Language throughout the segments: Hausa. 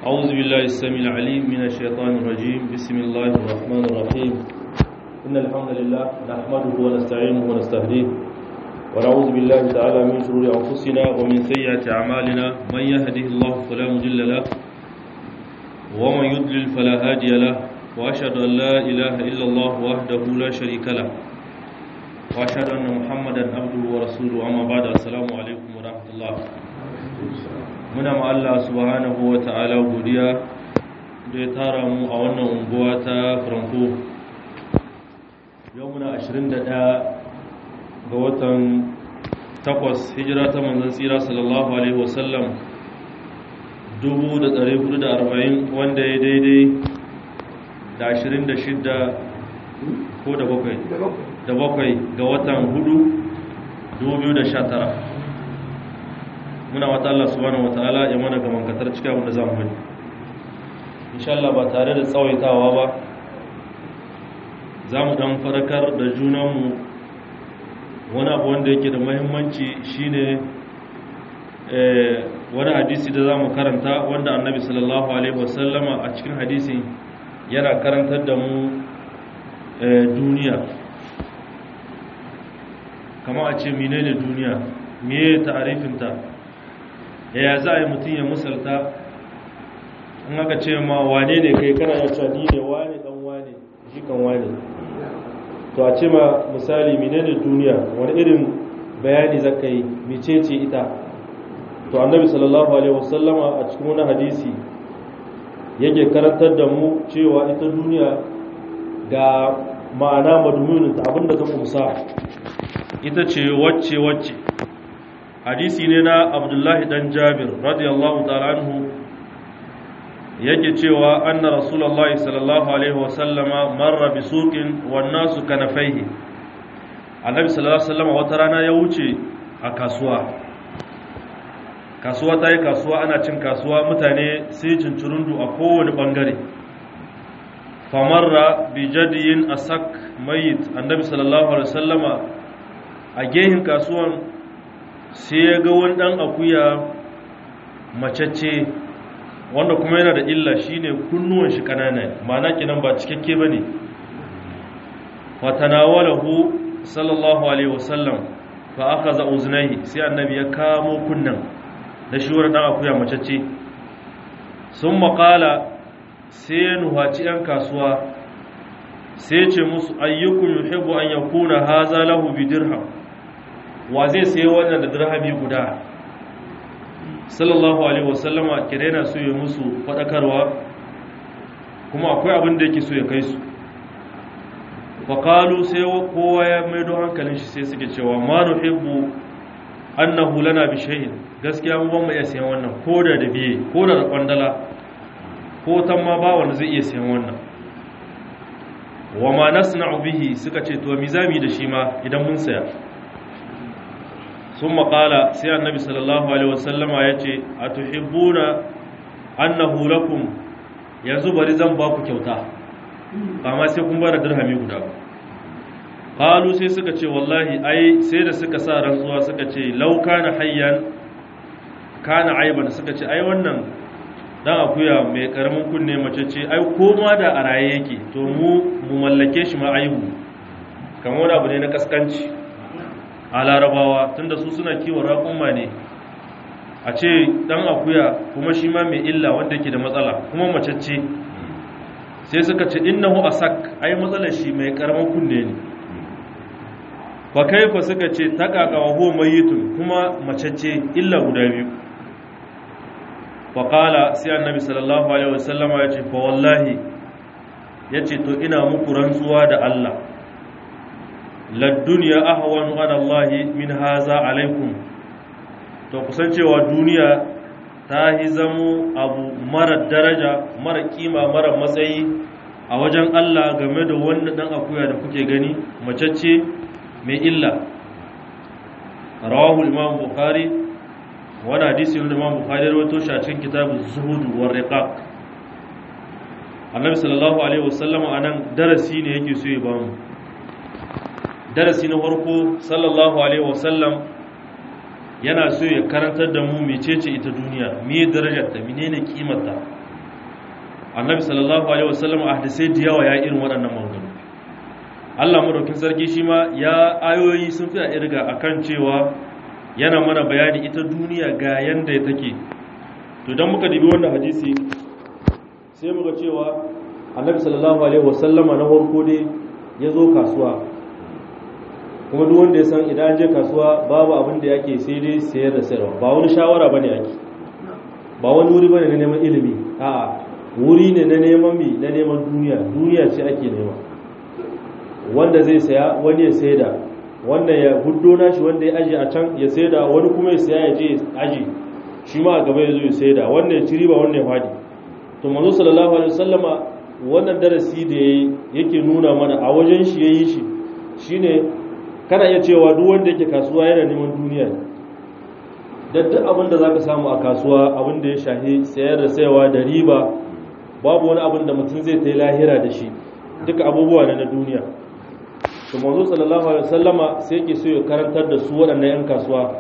أعوذ بالله السميع العليم من الشيطان الرجيم بسم الله الرحمن الرحيم إن الحمد لله نحمده ونستعينه ونستهديه ونعوذ بالله تعالى من شرور أنفسنا ومن سيئات أعمالنا من يهده الله فلا مضل له ومن يضلل فلا هادي له وأشهد أن لا إله إلا الله وحده لا شريك له وأشهد أن محمدا عبده ورسوله أما بعد السلام عليكم ورحمة الله muna ma Allah subhanahu wa ta'ala godiya da ya tara mu a wannan unguwa ta Franco yau muna 21 ga watan 8 hijira ta manzon tsira sallallahu alaihi wasallam 1440 wanda ya daidai da 26 ko da bakwai da bakwai ga watan 4 2019 muna wata Allah subhanahu wataala ya mana gaman katar cikin abin da za mu bari insha Allah ba tare da tsawaitawa ba za mu dan farakar da junanmu wani abu wanda yake da muhimmanci shine wani hadisi da za mu karanta wanda annabi sallallahu alaihi wasallama a cikin hadisi yana karantar da mu duniya kama a ce menene duniya meye ta'arifinta yaya za a yi mutum ya musalta in aka ce ma wane ne kai kana ya cewa ni ne wane dan wane shi kan wane to a ce ma misali menene duniya wani irin bayani zaka yi mecece ita to annabi sallallahu alaihi wasallama a cikin wani hadisi yake karantar da mu cewa ita duniya ga ma'ana madumunin ta abinda ta kumsa ita ce wacce wacce hadisi ne na abdullahi dan jabir radiyallahu ta'ala anhu yake cewa anna rasulullahi sallallahu alaihi wasallama marra bi suqin wan nasu kanafaihi annabi sallallahu alaihi wasallama wata rana ya wuce a kasuwa kasuwa ta yi kasuwa ana cin kasuwa mutane sai cincirundu a kowane bangare famarra bi jadiyin asak mayit annabi sallallahu alaihi wasallama a gehin kasuwan sai ya ga wani ɗan akuya macece wanda kuma yana da illa shine kunnuwan shi ƙanana ma'ana kinan ba cikakke ba ne fatanawalahu sallallahu alaihi wasallam fa aka za uznaihi sai annabi ya kamo kunnan da shi wani ɗan akuya macece sun maƙala sai ya nuhaci 'yan kasuwa sai ce musu ayyukun yuhibbu an yakuna haza lahu bi dirham wa zai sayi wannan da dirhami guda sallallahu alaihi wasallama kirena su yi musu fadakarwa kuma akwai abin da yake so ya kai su faƙalu sai kowa ya maido hankalin shi sai suke cewa ma nuhibbu annahu lana bi shay'in gaskiya mu ban mu iya sayan wannan ko da da biye ko da da kwandala ko tan ma ba wanda zai iya sayan wannan wa ma nasna'u bihi suka ce to mi zami da shi ma idan mun saya sun maƙala sai annabi sallallahu alaihi wasallama ya ce a tuhibbuna annahu lakum yanzu bari zan ba ku kyauta amma sai kun bada dirhami guda qalu sai suka ce wallahi ai sai da suka sa rantsuwa suka ce law kana hayyan kana aiban suka ce ai wannan dan akuya mai karamin kunne mace ce ai koma da a raye yake to mu mu mallake shi ma aibu kamar wani abu ne na kaskanci a larabawa tunda su suna kiwon raƙumma ne a ce ɗan akuya kuma shi ma mai illa wanda yake da matsala kuma macece sai suka ce innahu asak ai matsalar shi mai karamin kunne ne fa kaifa suka ce taqaqa wa huwa mayyitun kuma macece illa guda biyu fa qala sai annabi sallallahu alaihi wasallama ya ce fa wallahi yace to ina muku rantsuwa da Allah ladduniya ahwanu ala Allah min haza alaikum to kusancewa duniya ta yi zamo abu mara daraja mara kima mara matsayi a wajen Allah game da wannan dan akuya da kuke gani macece mai illa rawahu imam bukhari wani hadisi wanda imam bukhari rawaito shi a cikin kitabun zuhud war riqaq annabi sallallahu alaihi wasallam anan darasi ne yake so ya bamu darasi na farko sallallahu alaihi wasallam yana so ya karantar da mu mecece ita duniya me darajarta menene kimarta annabi sallallahu alaihi wasallam a hadisai da yawa ya irin waɗannan maganganu Allah madaukin sarki shi ma ya ayoyi sun fi a irga akan cewa yana mana bayani ita duniya ga yanda take to dan muka dibi wannan hadisi sai muka cewa annabi sallallahu alaihi wasallama na farko dai ya zo kasuwa kuma duk wanda ya san idan an je kasuwa babu abin da yake sai dai sayar da sayarwa ba wani shawara bane yake ba wani wuri bane na neman ilimi a'a wuri ne na neman mi na neman duniya duniya ce ake nema wanda zai saya wani ya saida wanda ya huddo nashi wanda ya aje a can ya saida wani kuma ya saya ya je aje shi ma a gaba ya zo ya saida wanda ya ci riba wanda ya fadi to manzo sallallahu alaihi wasallama wannan darasi da yake nuna mana a wajen shi yayi shi shine kana iya cewa duk wanda yake kasuwa yana neman duniya da duk abin da zaka samu a kasuwa abin da ya shahi sayar da sayawa da riba babu wani abin da mutum zai tai lahira da shi duka abubuwa ne na duniya to manzo sallallahu alaihi wasallama sai yake so ya karantar da su waɗannan yan kasuwa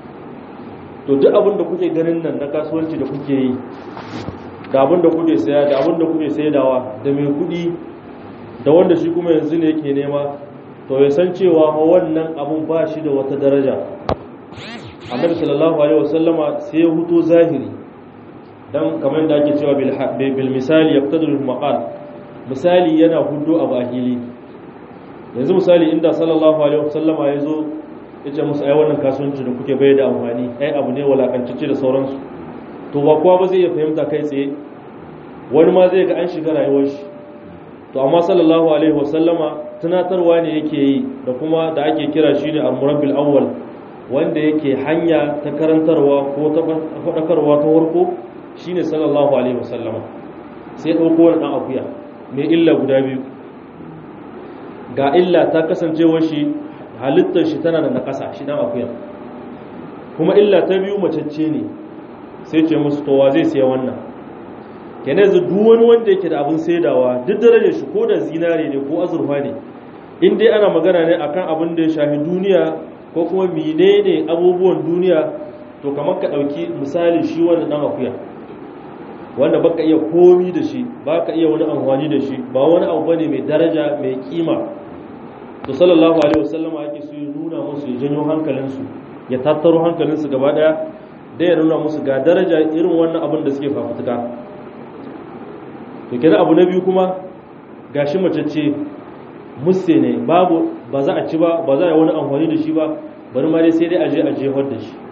to duk abin da kuke ganin nan na kasuwanci da kuke yi da abin da kuke saya da abin da kuke saidawa da mai kuɗi da wanda shi kuma yanzu ne yake nema to ya san cewa wannan abun ba shi da wata daraja annabi sallallahu alaihi wasallama sai ya huto zahiri dan kamar da ake cewa bil misali yaqtadul maqal misali yana hudo abu a hili yanzu misali inda sallallahu alaihi wasallama ya zo ya ce musu ai wannan kasuwanci da kuke bai da amfani ai abu ne walakantacce da sauransu to ba kowa ba zai iya fahimta kai tsaye wani ma zai ga an shiga rayuwar shi to amma sallallahu alaihi wasallama tunatarwa ne yake yi da kuma da ake kira shi ne al-murabbil awwal wanda yake hanya ta karantarwa ko ta faɗakarwa ta farko shine sallallahu alaihi wasallama sai ɗauko wani ɗan akuya mai illa guda biyu ga illa ta kasancewa shi halittar shi tana da naƙasa shi ɗan akuya kuma illa ta biyu macece ne sai ce musu towa zai siya wannan kenan yanzu duk wani wanda yake da abin saidawa duk darajar shi ko da zinare ne ko azurfa ne in dai ana magana ne akan abin da ya shafi duniya ko kuma menene abubuwan duniya to kamar ka ɗauki misali shi wanda ɗan akuya wanda baka iya komi da shi baka iya wani amfani da shi ba wani abu bane mai daraja mai kima to sallallahu alaihi wasallama yake so ya nuna musu ya janyo hankalinsu ya tattaro hankalinsu gaba daya da ya nuna musu ga daraja irin wannan abin da suke fafutuka to kenan abu na biyu kuma gashi mace ce musse ne babu ba za a ci ba ba za a yi wani amfani da shi ba bari ma dai sai dai a je a jefar da shi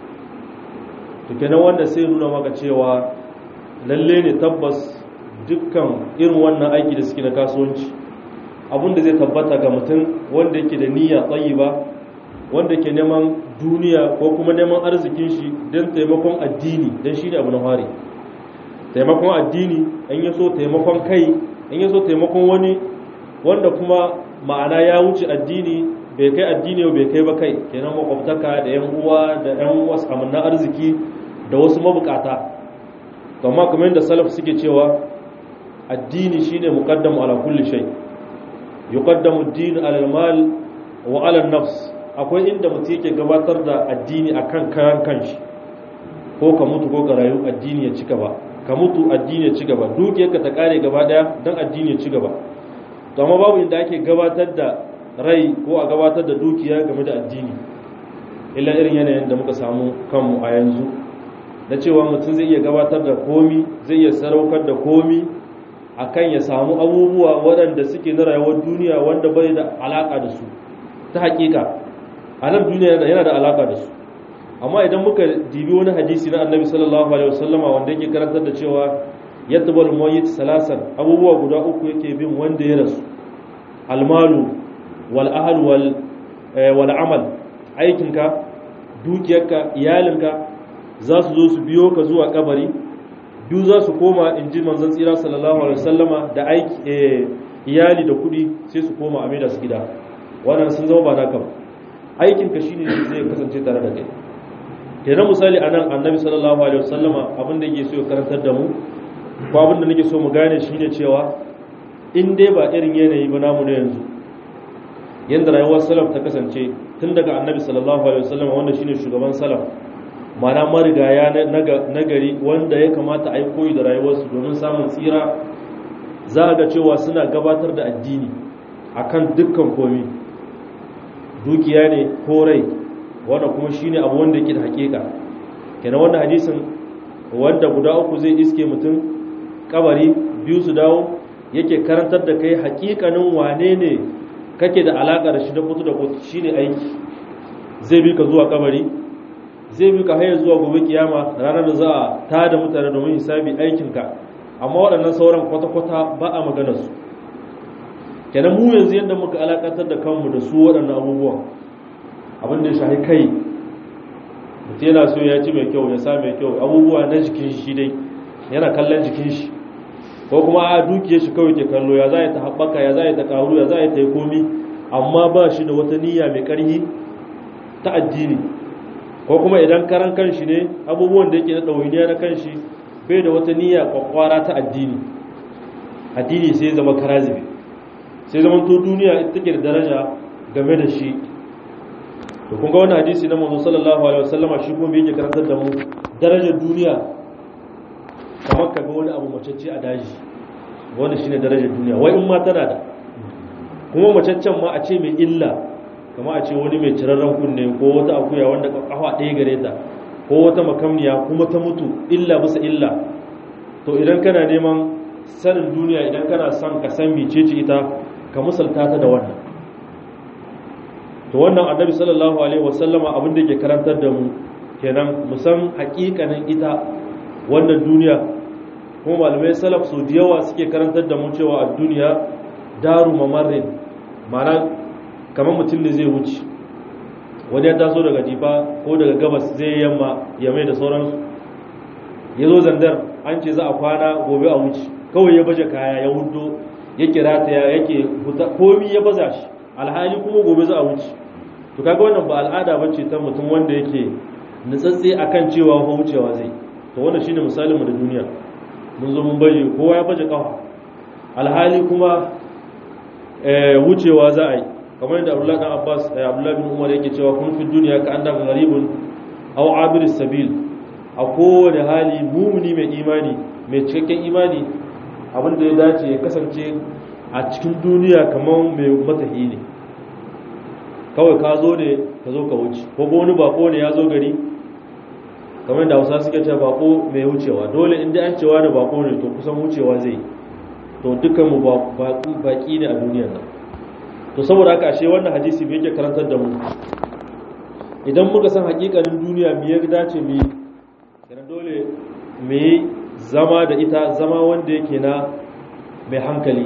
to kenan wanda sai nuna maka cewa lalle ne tabbas dukkan irin wannan aiki da suke na kasuwanci abinda zai tabbata ga mutum wanda yake da niyya tsayi ba wanda ke neman duniya ko kuma neman arzikin shi don taimakon addini don shi ne abu na fari taimakon addini in ya so taimakon kai in ya so taimakon wani wanda kuma ma'ana ya wuce addini bai kai addini bai kai ba kai kenan makwabtaka da yan uwa da yan wasu amanna arziki da wasu mabukata amma kamar yadda salaf suke cewa addini shine muqaddamu ala kulli shay yuqaddamu ad-din ala al-mal wa ala an-nafs akwai inda mutum yake gabatar da addini akan kayan kanshi ko ka mutu ko ka rayu addini ya ci gaba ka mutu addini ya ci gaba dukiyarka ta kare gaba daya dan addini ya ci gaba to amma babu inda ake gabatar da rai ko a gabatar da dukiya game da addini illa irin yanayin da muka samu kanmu a yanzu na cewa mutum zai iya gabatar da komi zai iya saraukar da komi akan ya samu abubuwa waɗanda suke na rayuwar duniya wanda bai da alaka da su ta hakika a nan duniya yana da alaka da su amma idan muka dibi wani hadisi na annabi sallallahu alaihi wasallama wanda yake karantar da cewa yatbal mayyit salasan abubuwa guda uku yake bin wanda ya rasu almalu wal ahl wal wal amal aikinka dukiyarka iyalinka za su zo su biyo ka zuwa kabari biyu za su koma in ji manzon tsira sallallahu alaihi wasallama da aiki iyali da kudi sai su koma a maida su gida wannan sun zama ba naka ba aikinka shine zai kasance tare da kai kenan misali anan annabi sallallahu alaihi wasallama abin da yake so ya karantar da mu ko abin da nake so mu gane shine cewa in dai ba irin yanayi ba namu na yanzu yanda rayuwar salaf ta kasance tun daga annabi sallallahu alaihi wasallama wanda shine shugaban salaf mana marigaya na gari wanda ya kamata a yi koyi da rayuwarsu domin samun tsira za ga cewa suna gabatar da addini akan dukkan komi dukiya ne ko rai wanda kuma shine abu wanda yake da hakika kenan wannan hadisin wanda guda uku zai iske mutum kabari biyu su dawo yake karantar da kai hakikanin wane ne kake da alaka da shi da fito da kotu shine aiki zai bi ka zuwa kabari zai bi ka hayar zuwa gobe kiyama ranar da za a tada mutane domin hisabi aikinka amma waɗannan sauran kwata-kwata ba a magana su kenan mu yanzu yadda muka alakantar da kanmu da su waɗannan abubuwan abin da ya shahi kai mutum yana so ya ci mai kyau ya sa mai kyau abubuwa na jikin shi dai yana kallon jikin shi ko kuma a dukiyar shi kawai ke kallo ya za ta haɓaka ya za ta ƙaru ya za ta yi komi amma ba shi da wata niyya mai ƙarfi ta addini ko kuma idan karan kanshi ne abubuwan da yake na ɗawainiya na kanshi bai da wata niyya kwakwara ta addini addini sai zama karazibi sai zama to duniya ita take da daraja game da shi to kun ga wannan hadisi na manzo sallallahu alaihi wasallama shi kuma yake karantar da mu darajar duniya kamar ka ga wani abu macece a daji wanda shine darajar duniya wai in ma tana da kuma macaccen ma a ce mai illa kama a ce wani mai cirarren kunne ko wata akuya wanda kafa ɗaya gare ta ko wata makamniya kuma ta mutu illa bisa illa to idan kana neman sanin duniya idan kana son ka san mecece ita ka musalta ta da wannan to wannan annabi sallallahu alaihi wasallama abin da ke karantar da mu kenan mu san hakikanin ita wannan duniya kuma malamai salaf su da yawa suke karantar da mu cewa a duniya daru mamarin ma'ana kamar mutum ne zai wuce wani ya taso daga difa ko daga gabas zai yamma ya mai da sauransu ya zo zandar an ce za a kwana gobe a wuce kawai ya baje kaya ya hudo ya kira ta yake komi ya baza shi alhali kuma gobe za a wuce to kaga wannan ba al'ada ba ce ta mutum wanda yake nutsatse akan cewa ko wucewa zai to wannan shine misalin mu da duniya mun zo mun baje kowa ya baje kafa alhali kuma wucewa za a yi kamar yadda Abdullah dan Abbas Abdullah bin Umar yake cewa kun fi duniya ka annaka gharibun aw abir sabil a kowane hali mumuni mai imani mai cikakken imani abin da ya dace ya kasance a cikin duniya kamar mai matahi ne kawai ka zo ne ka zo ka wuce ko wani bako ne ya zo gari kamar da hausa suke cewa bako mai wucewa dole inda an cewa da bako ne to kusan wucewa zai to dukkan mu baki ne a duniyar nan to saboda haka ashe wannan hadisi me yake karantar da mu idan muka san hakikanin duniya me ya dace mu yi kenan dole mu yi zama da ita zama wanda yake na mai hankali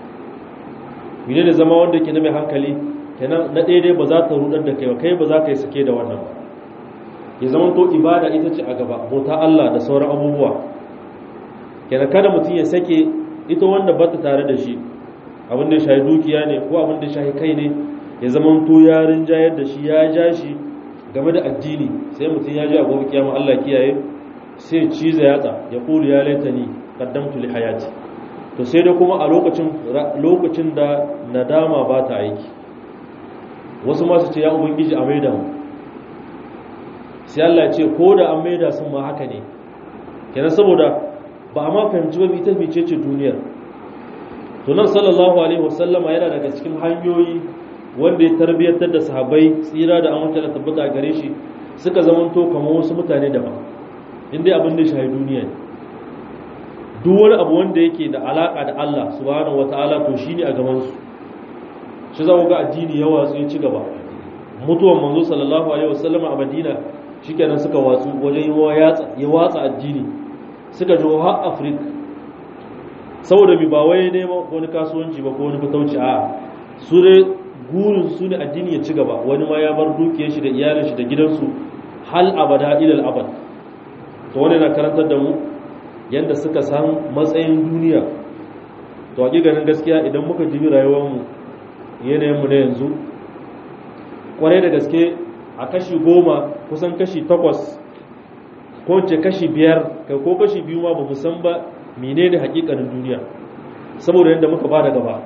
mene ne zama wanda yake na mai hankali kenan na daidai ba za ta rudar da kai ba kai ba za ka yi sake da wannan ba ya zama to ibada ita ce a gaba bauta Allah da sauran abubuwa kenan kada mutum ya sake ita wanda ba ta tare da shi abin da ya shahi dukiya ne ko abin da ya shahi kai ne ya zama to ya rinjayar da shi ya ja shi game da addini sai mutum ya ji a gobe kiyama Allah kiyaye sai ciza yatsa ya kulu ya laitani qaddamtu li hayati to sai da kuma a lokacin lokacin da nadama ba ta aiki wasu ma su ce ya ubangiji a maida mu sai Allah ya ce ko da an maida sun ma haka ne kenan saboda ba a ma fahimci ba ita mece ce duniyar to nan sallallahu alaihi wasallama yana daga cikin hanyoyi wanda ya tarbiyyantar da sahabbai tsira da amince da tabbata gare shi suka zamanto kamar wasu mutane daban inda abin da shahi duniya ne duk wani abu wanda yake da alaka da Allah subhanahu wataala to shine a gaban su shi za ga addini ya watsu ya ci gaba mutuwan manzo sallallahu alaihi wasallama a Madina shikenan suka watsu wajen ya watsa addini suka jo har Africa saboda mi ba wai neman wani kasuwanci ba ko wani fatauci a su dai gurin su ne addini ya ci gaba wani ma ya bar dukiyar shi da iyalin shi da gidansu hal abada ilal abad to wani na karantar da mu yanda suka san matsayin duniya to hakikanin gaskiya idan muka jibi rayuwar mu yanayin mu na yanzu kwarai da gaske a kashi goma kusan kashi takwas ko ce kashi biyar kai ko kashi biyu ma ba mu san ba menene hakikanin duniya saboda yadda muka bada gaba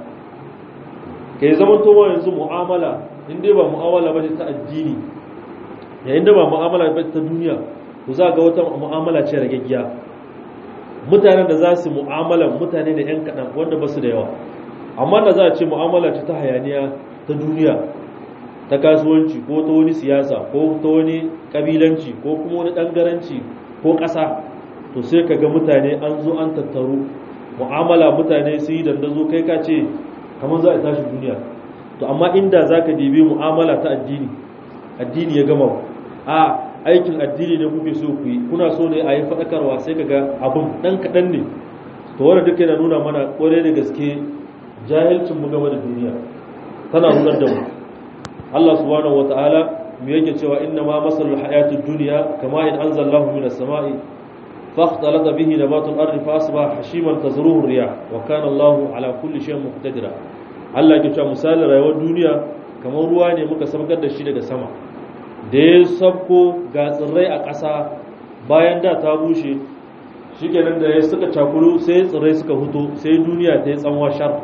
kai zaman towa yanzu mu'amala in dai ba mu'amala ba ta addini yayin da ba mu'amala ba ta duniya ku za ga wata mu'amala ce ragaggiya mutanen da za su mu'amala mutane da 'yan kaɗan wanda ba su da yawa amma da za a ce mu'amala ce ta hayaniya ta duniya ta kasuwanci ko ta wani siyasa ko ta wani ƙabilanci ko kuma wani ɗangaranci ko ƙasa to sai ka ga mutane an zo an tattaru mu'amala mutane su yi dandazo kai ka ce kamar za a tashi duniya to amma inda za ka dibi mu'amala ta addini addini ya gama a aikin addini ne kuke so ku yi kuna so ne a yi faɗakarwa sai ka ga abin ɗan kaɗan ne to wanda duka yana nuna mana ƙwarai da gaske jahilcin mu game da duniya tana nunar da mu Allah subhanahu wata'ala mu yake cewa inna ma masalul hayatud dunya kama in anzalallahu minas sama'i فاختلط به نبات الارض فاصبح حشيما تزروه الرياح وكان الله على كل شيء مقتدرا Allah ke cewa misalin rayuwar duniya kamar ruwa ne muka sabkar da shi daga sama da ya sabko ga tsirrai a ƙasa bayan da ta bushe shikenan da ya suka cakulu sai tsirrai suka huto sai duniya ta yi tsanwa shar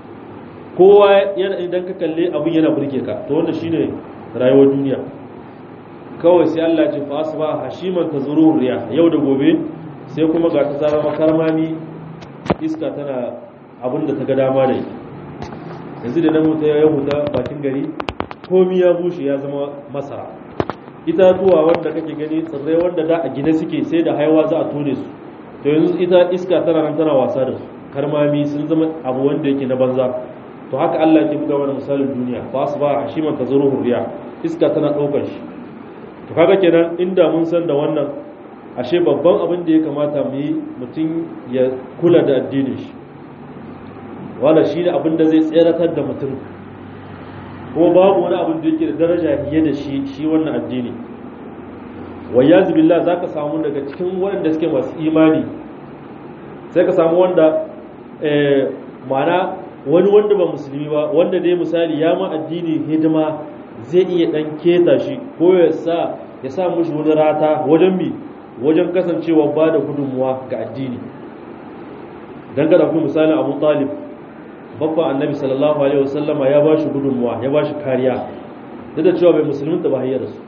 kowa yana idan ka kalle abin yana burge ka to wanda shine rayuwar duniya kawai sai Allah ce fa asba hashiman tazuru riya yau da gobe sai kuma ga ta zama karmami iska tana abin da ta ga dama da yi yanzu da nan wuta ya huta bakin gari komi ya bushe ya zama masara itatuwa wanda kake gani tsirrai wanda da a gine suke sai da haiwa za a tone su to yanzu ita iska tana nan tana wasa da su karmami sun zama abu wanda yake na banza to haka Allah ke buga mana misalin duniya fa asba hashiman tazuru riya iska tana daukar shi to kaga kenan inda mun san da wannan ashe babban abin da ya kamata mu yi mutum ya kula da addinin shi wala shi ne abin da zai tseratar da mutum kuma babu wani abin da yake da daraja fiye da shi shi wannan addini wayyazu billah za ka samu daga cikin waɗanda suke masu imani sai ka samu wanda mana wani wanda ba musulmi ba wanda dai misali ya ma addini hidima zai iya ɗan keta shi ko ya sa ya sa mushi wani rata wajen mi wajen kasancewa ba da gudunmuwa ga addini don ga ɗauki misalin abu talib babban annabi sallallahu alaihi wasallama ya ba shi gudunmuwa ya ba shi kariya duk da cewa bai musulunta ba hayyar su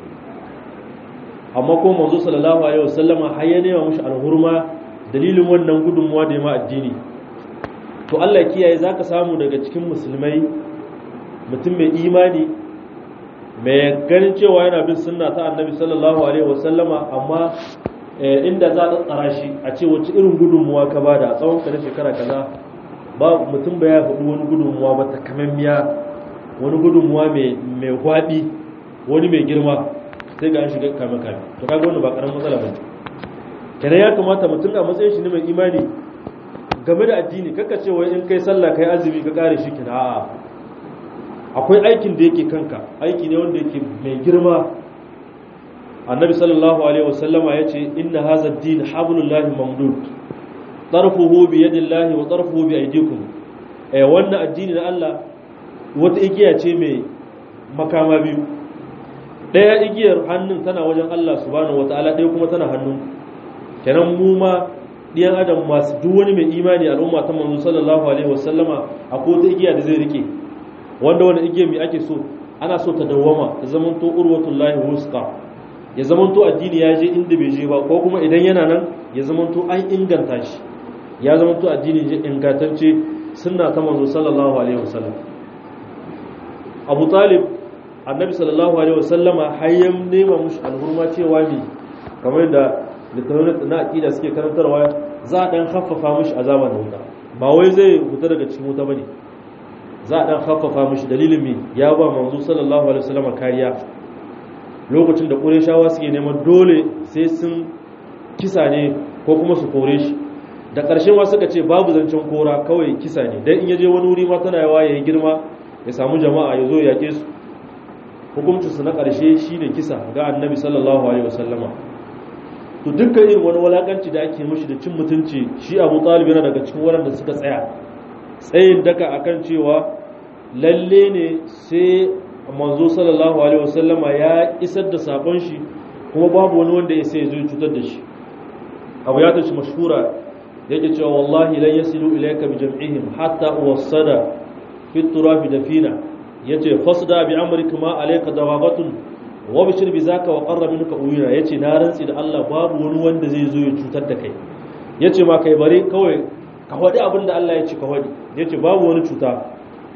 amma ko manzo sallallahu alaihi wasallama har ya nema mushi alhurma dalilin wannan gudunmuwa da ya ma addini to Allah kiyaye zaka samu daga cikin musulmai mutum mai imani mai ganin cewa yana bin sunna ta annabi sallallahu alaihi wasallama amma inda za a tsara shi a ce wacce irin gudunmuwa ka bada a tsawon na shekara kaza ba mutum ba ya faɗi wani gudunmuwa ba ta kamammiya wani gudunmuwa mai gwaɓi wani mai girma sai ga an shiga kame kame to kaga wannan ba karamin matsala ba kenan ya kamata mutum a matsayin shi ne mai imani game da addini kaka ce wai in kai sallah kai azumi ka kare shi kina a'a akwai aikin da yake kanka aiki ne wanda yake mai girma annabi sallallahu alaihi wasallama ya ce inna hadha ad-din hablullahi mamdud tarfuhu bi yadillahi wa tarfuhu bi aydikum eh wannan addini na Allah wata igiya ce mai makama biyu daya igiyar hannun tana wajen Allah subhanahu wataala ɗaya kuma tana hannun kenan mu ma diyan adam masu duk wani mai imani al'umma ta manzo sallallahu alaihi wasallama akwai wata igiya da zai rike wanda wani igiyar mai ake so ana so ta dawwama ta zamanto urwatullahi wusta ya zamanto addini ya je inda bai je ba ko kuma idan yana nan ya zamanto an inganta shi ya zamanto addini je ingantacce sunna ta manzo sallallahu alaihi wasallam Abu Talib annabi sallallahu alaihi wasallama hayyan nema mushi alhurma cewa ne kamar da littattafan na aqida suke karantarwa za a dan haffafa mushi azaba da wuta ba wai zai fita daga cikin wuta bane za a dan haffafa mushi dalilin me ya ba manzo sallallahu alaihi wasallama kariya lokacin da qurayshawa suke neman dole sai sun kisa ne ko kuma su kore shi da ƙarshe ma suka ce babu zancen kora kawai kisa ne dan in yaje wani wuri ma tana yawa yayi girma ya samu jama'a ya zo ya yake su hukuncinsu na ƙarshe shi ne kisa ga annabi sallallahu alaihi wasallama to dukkan irin wani walakanci da ake mashi da cin mutunci shi abu talib yana daga cikin waɗanda suka tsaya tsayin daka akan cewa lalle ne sai manzo sallallahu alaihi wasallama ya isar da sabon shi kuma babu wani wanda ya sai zo cutar da shi abu ya tashi mashhura yake cewa wallahi lan yasilu ilayka bi jam'ihim hatta uwassada fi turafi dafina yace fasda bi amrika ma alayka dawabatun wa bishir bi zaka wa qarra minka uyuna yace na rantsi da Allah babu wani wanda zai zo ya cutar da kai ya ce ma kai bari kawai ka faɗi abin da Allah ya ce ka faɗi ya ce babu wani cuta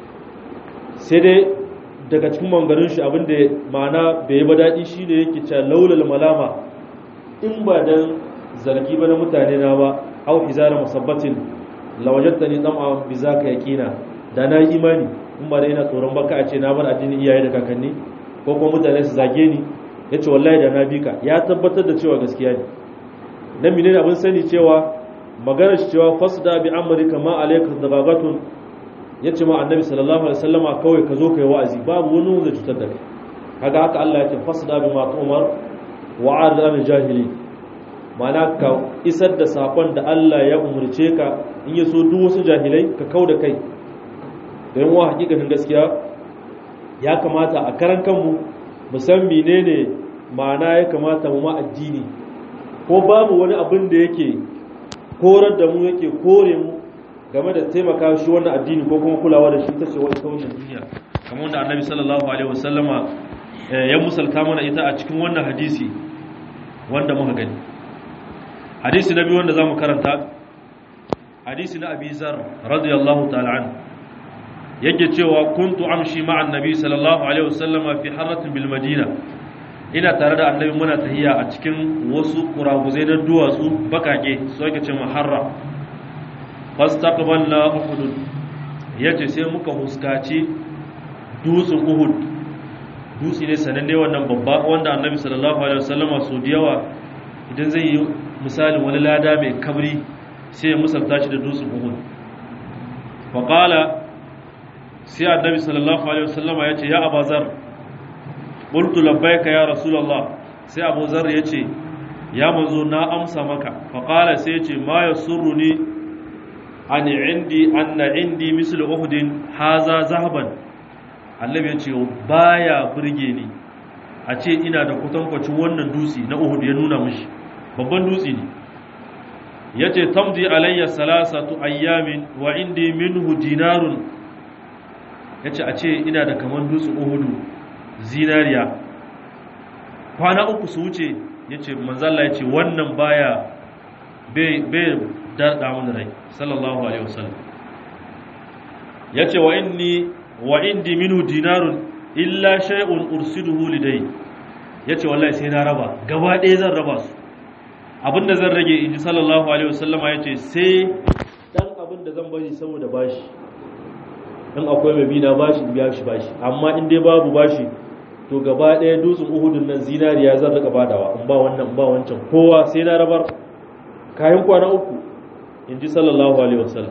sai dai daga cikin mangarin shi abin da ma'ana bai yi ba daɗi shi ne yake cewa laulal malama in ba dan zargi ba na mutane na ba au hizara musabbatin lawajatta ni dama bi zaka yaqina da na yi imani in ba da ina tsoron baka a ce na bar addinin iyaye da kakanni ko kuma mutane su zage ni yace wallahi da na bi ka ya tabbatar da cewa gaskiya ne dan menene abin sani cewa maganar shi cewa fasda bi amrika ma alayka dabagatun yace ma annabi sallallahu alaihi wasallama kawai ka zo kai wa'azi babu wani wanda cutar da kai kaga haka Allah ya ce fasda bi ma umar wa arid an jahili mana ka isar da sakon da Allah ya umurce ka in ya so duk wasu jahilai ka kau da kai da yin wa hakikanin gaskiya ya kamata a karan kanmu mu san menene ma'ana ya kamata mu ma addini ko babu wani abin da yake korar da mu yake kore mu game da taimaka shi wannan addini ko kuma kulawa da shi ta ce wani kawai duniya kamar wanda annabi sallallahu alaihi wasallama ya musalta mana ita a cikin wannan hadisi wanda muka gani hadisi na biyu wanda za mu karanta hadisi na abi zar radiyallahu ta'ala an yake cewa kuntu amshi ma'an nabi sallallahu alaihi wasallama fi harratin bil madina ina tare da annabi muna tahiya a cikin wasu kuraguzai na duwatsu bakake su ake ce maharra fastaqbalna uhud yace sai muka huskaci dutsen uhud dutse ne sananne wannan babba wanda annabi sallallahu alaihi wasallama su da yawa idan zai yi misalin wani lada mai kabri sai ya musalta shi da dutsen uhud fa qala sai annabi sallallahu alaihi wasallama yace ya abazar qultu labbaika ya rasulullah sai abu zar yace ya manzo na amsa maka fa qala sai yace ma yasurruni an indi anna indi mislu uhudin haza zahaban annabi yace baya burge ni a ce ina da kutankwacin wannan dutse na uhud ya nuna mishi babban dutse ne yace tamdi alayya salasatu ayyamin wa indi minhu dinarun yace a ce ina da kaman dutsen uhudu zinariya kwana uku su wuce yace manzalla yace wannan baya bai bai darda mun rai sallallahu alaihi wasallam yace wa inni wa indi minhu dinarun illa shay'un ursiduhu lidai yace wallahi sai na raba gaba ɗaya zan raba su abinda zan rage inji sallallahu alaihi wasallama yace sai dan abinda zan bari saboda bashi in akwai mai bina bashi biya shi bashi amma in dai babu bashi to gaba ɗaya dutsen uhudun nan zinariya zan rika badawa in ba wannan in ba wancan kowa sai na rabar kayan kwana uku in ji sallallahu alaihi wasallam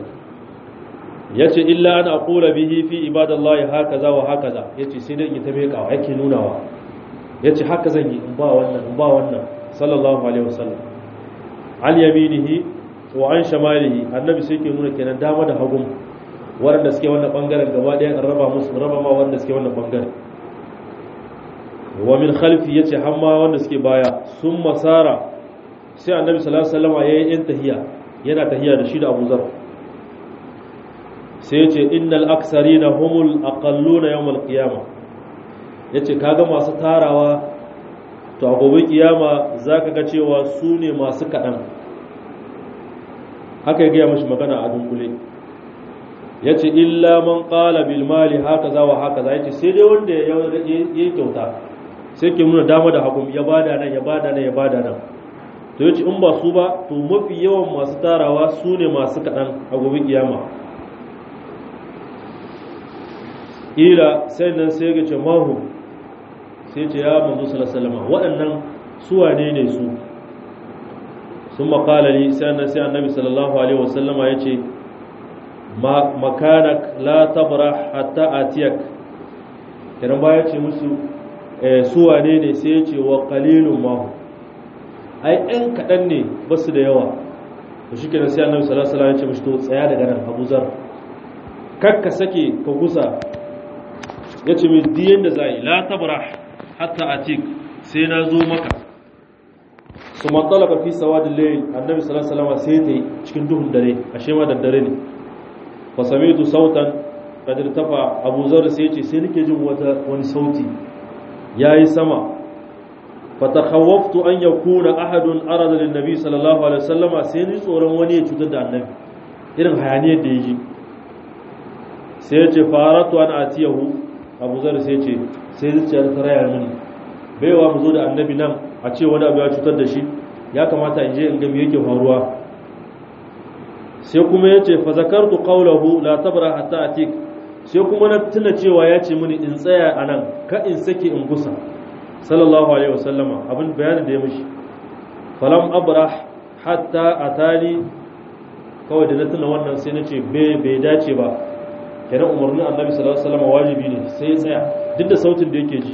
ya ce illa an aqula bihi fi ibadallahi hakaza wa hakaza ya ce sai dai ita mai kawa yake nunawa ya ce haka zan yi in ba wannan in ba wannan sallallahu alaihi wasallam al yaminihi wa an shamalihi annabi sai ke nuna kenan dama da hagun waɗanda suke wannan bangaren gaba ɗaya in raba musu raba ma wanda suke wannan bangaren wa min khalfi yace hamma wanda suke baya sun masara sai annabi sallallahu alaihi wasallam yayin yin tahiya yana tahiya da shi da Abu Zar sai yace innal aksarina humul aqalluna yawmal qiyamah yace kaga masu tarawa to a gobe kiyama zaka ga cewa su ne masu kadan haka ya gaya mashi magana a dunkule yace illa man qala bil mali hakaza wa hakaza yace sai dai wanda ya yi kyauta sai ke nuna dama da hagu ya bada nan ya bada nan ya bada nan to yace in ba su ba to mafi yawan masu tarawa su ne masu kaɗan a gobe kiyama ila sai nan sai ga ce mahu sai ce ya manzo sallallahu waɗannan su wane ne su sun makala ni sai nan sai annabi sallallahu alaihi wasallama ya ce makanak la tabra hatta atiyak kiran baya ce musu su wane ne sai ya ce wa qalilun ma ai ɗan kaɗan ne ba su da yawa to shi kenan sai annabi sallallahu alaihi wasallam ya ce mishi to tsaya daga nan Abu Zar kar ka sake ka gusa ya ce mai diyan da zai la tabrah hatta atik sai na zo maka su matsalaka fi sawadin layl annabi sallallahu alaihi wasallam sai ta yi cikin duhun dare ashe ma da dare ne fa sami'tu sautan qad irtafa Abu Zar sai ya ce sai nake jin wata wani sauti ya yi sama fatakhawwaftu an yakuna ahadun arada lin nabi sallallahu alaihi wasallam sai ni tsoron wani ya cutar da annabi irin hayaniyar da yaji sai ya ce faratu an atiyahu abu zar sai ya ce sai zuciya ta raya mini baiwa mu zo da annabi nan a ce wani abu ya cutar da shi ya kamata in je in ga me yake faruwa sai kuma ya ce fa zakartu qawlahu la tabra hatta atik sai kuma na tuna cewa ya ce mini in tsaya a nan ka in sake in gusa sallallahu alaihi wasallama abin bayanin da ya mishi falam abrah hatta atani kawai da na tuna wannan sai na ce bai dace ba kenan umarnin annabi sallallahu alaihi wasallama wajibi ne sai ya tsaya duk da sautin da yake ji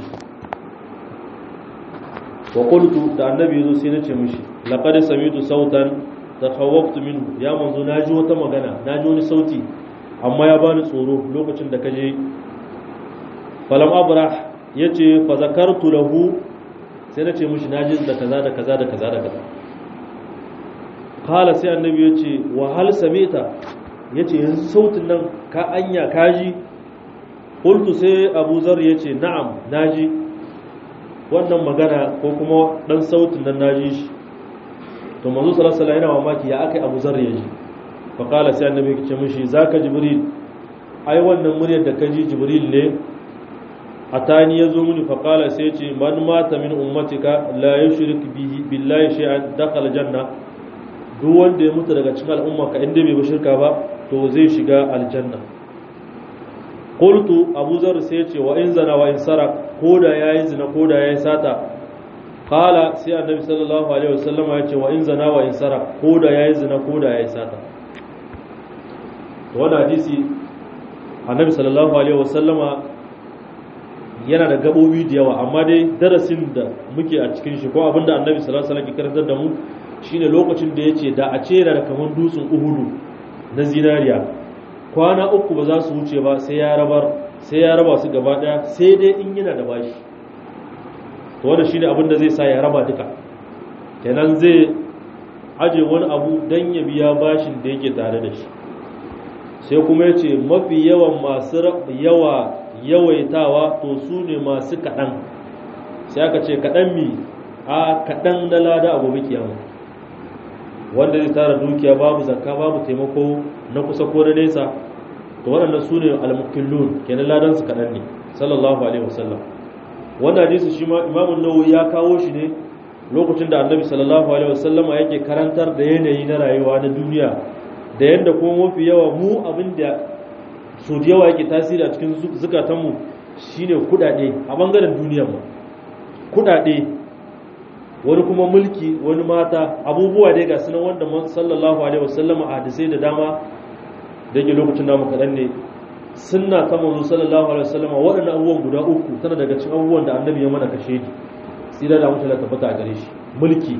wa qultu da annabi yazo sai na ce mishi laqad sami'tu sautan takhawwaftu minhu ya manzo naji wata magana naji wani sauti amma ya bani tsoro lokacin da kaje falam abrah yace fa zakartu lahu sai nace mishi naji da kaza da kaza da kaza da kaza kala sai annabi yace wa hal samita yace yanzu sautin nan ka anya kaji qultu sai abu zar yace na'am naji wannan magana ko kuma dan sautin nan naji shi to manzo sallallahu alaihi wasallam yana mamaki ya akai abu zar yaji faƙala sai annabi ya ce mishi za ka jibril ai wannan muryar da ka ji jibril ne a tani ya zo mini faƙala sai ce man mata min ummatika la yushrik bihi billahi shay'an dakhala janna duk wanda ya mutu daga cikin al'umma ka inda bai shirka ba to zai shiga aljanna qultu abu zar sai ce wa in zana wa in sarak koda yayi zina koda yayi sata qala sai annabi sallallahu alaihi wasallam ya ce wa in zana wa in sarak koda yayi zina koda yayi sata wani hadisi annabi sallallahu alaihi wasallama yana da gabobi da yawa amma dai darasin da muke a cikin shi ko abinda annabi sallallahu alaihi wasallam ke karantar da mu shine lokacin da yace da a ce da kaman dutsen uhudu na zinariya kwana uku ba za su wuce ba sai ya rabar sai ya raba su gaba daya sai dai in yana da bashi to wannan shine abin da zai sa ya raba duka kenan zai aje wani abu dan ya biya bashin da yake tare da shi sai kuma ya ce mafi yawan masu yawa yawaitawa to su ne masu kaɗan sai aka ce kaɗan mi a kaɗan na lada a gobe kiyama wanda zai tara dukiya babu zakka babu taimako na kusa ko na nesa to waɗannan su ne almukillun kenan ladan su kaɗan ne sallallahu alaihi wasallam wanda hadisi shi ma imamun nawawi ya kawo shi ne lokacin da annabi sallallahu alaihi wasallama yake karantar da yanayi na rayuwa na duniya da yadda kuma mafi yawa mu abin da so da yawa yake tasiri a cikin zukatanmu shine kudade a bangaren duniyar mu kudade wani kuma mulki wani mata abubuwa dai ga sunan wanda man sallallahu alaihi wasallam a hadisai da dama da yake lokacin namu kaɗan ne sunna ta manzo sallallahu alaihi wasallam waɗannan abubuwan guda uku tana daga cikin abubuwan da annabi ya mana kashe ni sai da mutum ya tabbata a gare shi mulki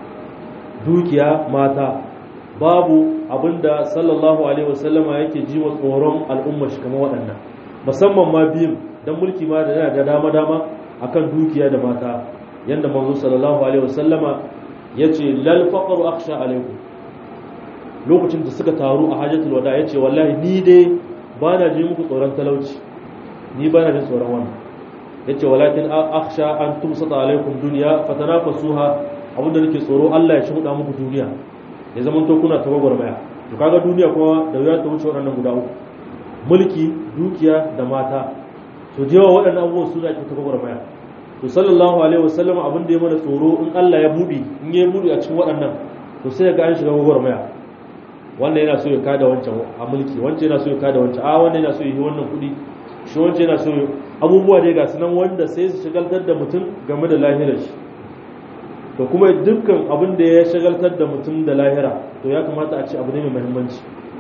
dukiya mata babu abinda sallallahu alaihi wasallama yake ji wa tsoron al'umma shi kamar waɗannan musamman ma biyun dan mulki ma da yana da dama dama akan dukiya da mata yanda manzo sallallahu alaihi wasallama yace lal faqru akhsha alaikum lokacin da suka taru a hajjatul wada yace wallahi ni dai ba na ji muku tsoron talauci ni ba na jin tsoron wannan yace walakin akhsha an tumsata alaikum dunya fatanafasuha abinda nake tsoro Allah ya shuda muku duniya ya zama to kuna ta gwagwarmaya to kaga duniya kuma da wuya ta wuce waɗannan guda uku mulki dukiya da mata to da yawa waɗannan abubuwan su da ake ta gwagwarmaya to sallallahu alaihi wasallam abin da ya mana tsoro in Allah ya buɗe in ya buɗe a cikin waɗannan to sai ga an shiga gwagwarmaya wannan yana so ya kada wancan a mulki wancan yana so ya kada wancan a wannan yana so ya yi wannan kuɗi shi wancan yana so abubuwa dai ga sunan wanda sai su shagaltar da mutum game da lahirar shi da kuma dukkan abin da ya shagaltar da mutum da lahira to ya kamata a ce abu ne mai muhimmanci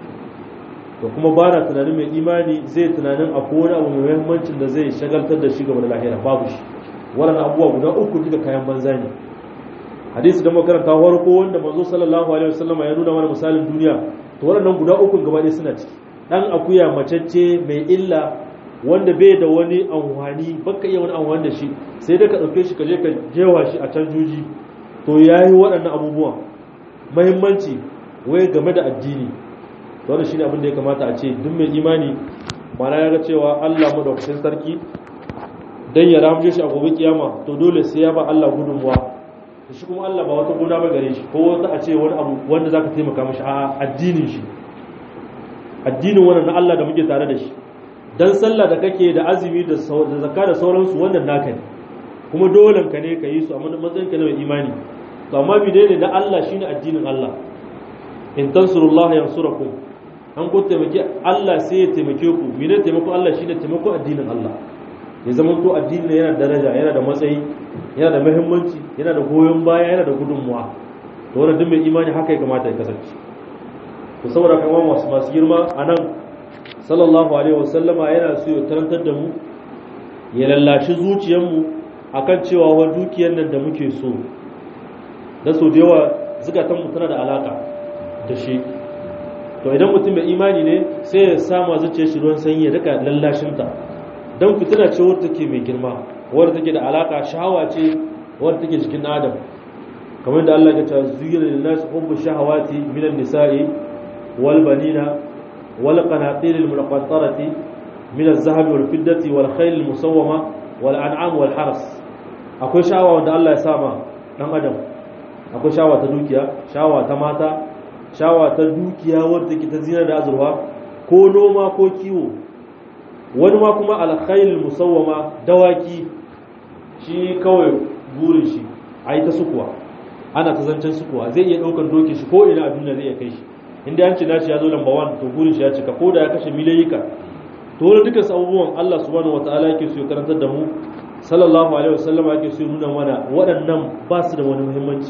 da kuma ba na tunanin mai imani zai tunanin a wani abu mai muhimmancin da zai shagaltar da shi game da lahira babu shi waɗannan abubuwa guda uku duka kayan banza ne hadisi da makaranta farko wanda manzo sallallahu alaihi wasallam ya nuna mana misalin duniya to waɗannan guda uku gaba ɗaya suna ciki dan akuya macecce mai illa wanda bai da wani amfani baka iya wani amfani da shi sai dai ka ɗauke shi ka je ka jewa shi a can juji to ya yi waɗannan abubuwan mahimmanci wai game da addini wannan shi ne abin da ya kamata a ce duk mai imani mana ya ga cewa allah madaukakin sarki dan ya ramje shi a gobe kiyama to dole sai ya ba Allah gudunmuwa to shi kuma Allah ba wata gona ba gare shi ko wata a ce wani abu wanda zaka taimaka mishi a addinin shi addinin wannan na Allah da muke tare da shi dan sallah da kake da azumi da zakka da sauransu wannan naka ne kuma dole ka ne ka yi su a matsayin ka na mai imani to amma bi ne na Allah shine addinin Allah in tansurullah yansurakum an ku taimake Allah sai ya taimake ku mene taimako Allah shine taimako addinin Allah ya zama to addinin yana da daraja yana da matsayi yana da muhimmanci yana da goyon baya yana da gudunmuwa to wannan duk mai imani haka ya kamata ya kasance to saboda kan masu masu girma anan sallallahu alaihi wasallama yana so ya tarantar da mu ya lallashi zuciyarmu akan cewa wa dukiyar nan da muke so da so da yawa zukatanmu tana da alaka da shi to idan mutum mai imani ne sai ya sama zuciyar shi ruwan sanyi ya rika lallashinta don fitina ce wadda take mai girma wadda take da alaka shahawa ce wadda take cikin adam kamar da Allah ya ce zuyira lin nas hubbu shahawati minan nisa'i wal banina wal qanatir al muqattarati min az-zahabi wal fiddati wal khayl al musawwama wal an'am wal haras akwai shahawa wanda Allah ya sama dan adam akwai shahawa ta dukiya shahawa ta mata shawa ta dukiya wadda take ta zina da azurwa ko noma ko kiwo wani ma kuma alkhairul musawwama dawaki shi kawai burin shi a yi ta sukuwa ana ta zancen sukuwa zai iya ɗaukar doki shi ko ina a duniya zai iya kai shi inda an ci nashi ya zo lamba wani to burin shi ya cika ko da ya kashe milayika to wani dukkan abubuwan Allah subhanahu wataala yake so ya karantar da mu sallallahu alaihi wasallam yake so ya nuna mana waɗannan ba su da wani muhimmanci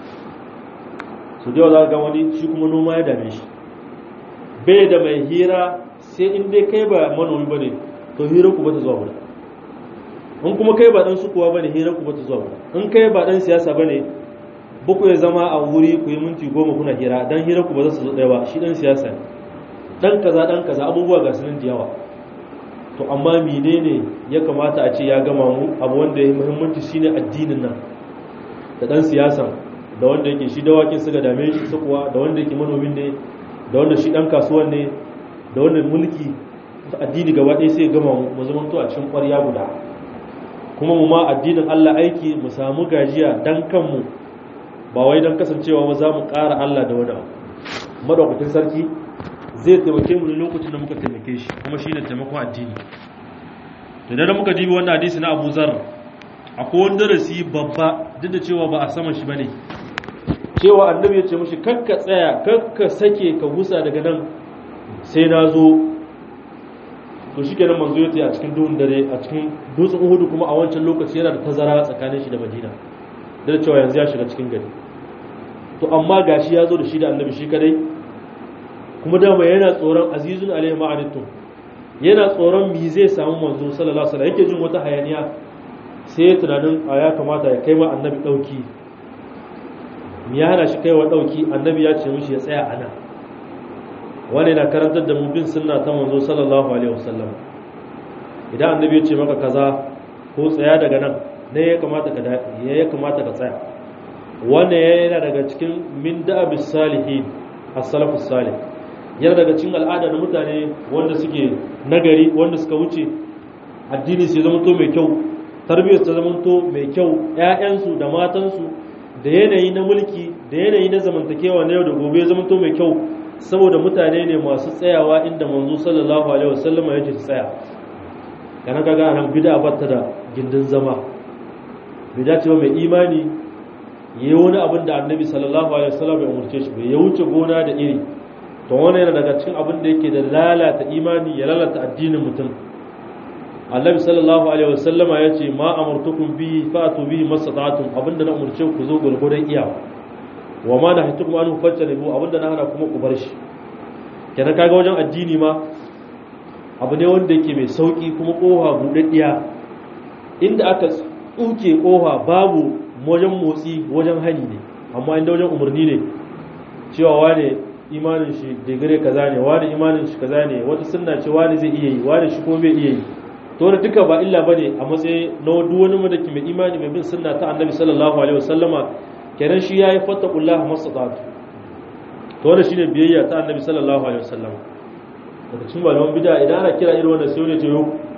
su da za ga wani shi kuma noma ya dame shi bai da mai hira sai in dai kai ba manomi ba ne to hira ku bata zuwa wurin in kuma kai ba dan sukuwa ba ne hira ku bata zuwa wurin in kai ba dan siyasa ba ne buku ya zama a wuri ku yi minti goma kuna hira dan hira ku ba za su zo ɗaya ba shi dan siyasa ne dan kaza dan kaza abubuwa ga sunan da yawa to amma menene ya kamata a ce ya gama mu abu wanda ya muhimmanci shine addinin nan da dan siyasan da wanda yake shi dawakin suka dame shi sukuwa da wanda yake manomin ne da wanda shi dan kasuwan ne da wanda mulki addini gaba ɗaya sai gama mu zama to a cikin ƙwarya guda kuma mu ma addinin Allah aiki mu samu gajiya dan kanmu ba wai dan kasancewa ba za mu ƙara Allah da wani abu madaukakin sarki zai taimake mu ne lokacin da muka taimake shi kuma shi ne taimakon addini to idan muka dibi wannan hadisi na Abu Zar akwai wani darasi babba duk da cewa ba a saman shi bane cewa annabi ya ce mashi kakka tsaya kakka sake ka gusa daga nan sai na zo to shi kenan manzo ya a cikin duhun dare a cikin dutsen uhudu kuma a wancan lokaci yana da tazara tsakanin shi da madina da cewa yanzu ya shiga cikin gari to amma gashi ya zo da shi da annabi shi kadai kuma dama yana tsoron azizun alaihi ma'anittum yana tsoron mi zai samu manzo sallallahu alaihi wasallam yake jin wata hayaniya sai ya tunanin a ya kamata ya kai ma annabi dauki ya hana shi kaiwa dauki annabi ya ce mishi ya tsaya ana wani na karantar da mu bin sunna ta manzo sallallahu alaihi wasallam idan annabi ya ce maka kaza ko tsaya daga nan ne ya kamata ka ya kamata ka tsaya wanda yana daga cikin min da'abis salihin as-salafus salih yana daga cikin al'ada na mutane wanda suke nagari wanda suka wuce addini sai zama to mai kyau tarbiyyar ta zama to mai kyau ƴaƴansu da matansu da yanayi na mulki da yanayi na zamantakewa na yau da gobe zama to mai kyau saboda mutane ne masu tsayawa inda manzo sallallahu alaihi wasallam ya ce su tsaya kana kaga nan bid'a batta da gindin zama bid'a ce mai imani yayi wani abin da annabi sallallahu alaihi wasallam ya umurce shi ya wuce gona da iri to wannan yana daga cikin abin da yake da lalata imani ya lalata addinin mutum annabi sallallahu alaihi wasallama ya ce ma amartukum bi fa'atu bihi mastata'tum abinda na umurce ku zo gurgurdan iyawa wa ma nahaytukum an fajtanibu abinda na hana kuma ku bar shi kenan kaga wajen addini ma abu ne wanda yake mai sauki kuma koha budaddiya inda aka tsuke koha babu wajen motsi wajen hani ne amma inda wajen umarni ne cewa wane imanin shi digire kaza ne wani imanin shi kaza ne wata sunna ce wani zai iya yi wani shi kuma bai iya yi to wani duka ba illa bane a matsayi na duk wani madaki mai imani mai bin sunna ta annabi sallallahu alaihi wasallama kenan shi yayi fattaqullaha mastata'tu to wannan shine biyayya ta annabi sallallahu alaihi wasallama daga cikin malaman bid'a idan ana kira irin wannan sai wani ce yo